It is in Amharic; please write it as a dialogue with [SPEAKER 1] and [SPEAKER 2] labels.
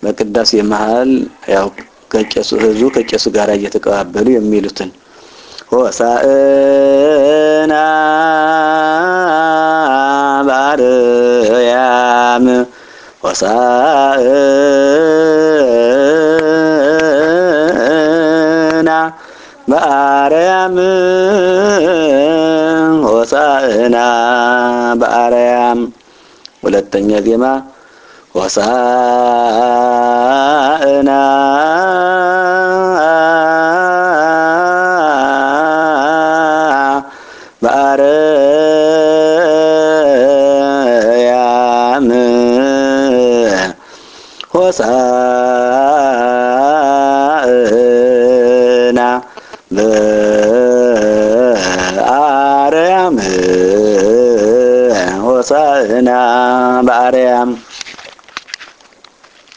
[SPEAKER 1] በቅዳሴ መሀል ያው ከቄሱ ህዝቡ ከቄሱ ጋር እየተቀባበሉ የሚሉትን ሆሳዕና በአርያም ሆሳዕና በአርያም ሆሳዕና በአርያም ሁለተኛ ዜማ ሆሳዕና በአርያም ሆሳዕና በአርያም ሆሳዕና በአርያም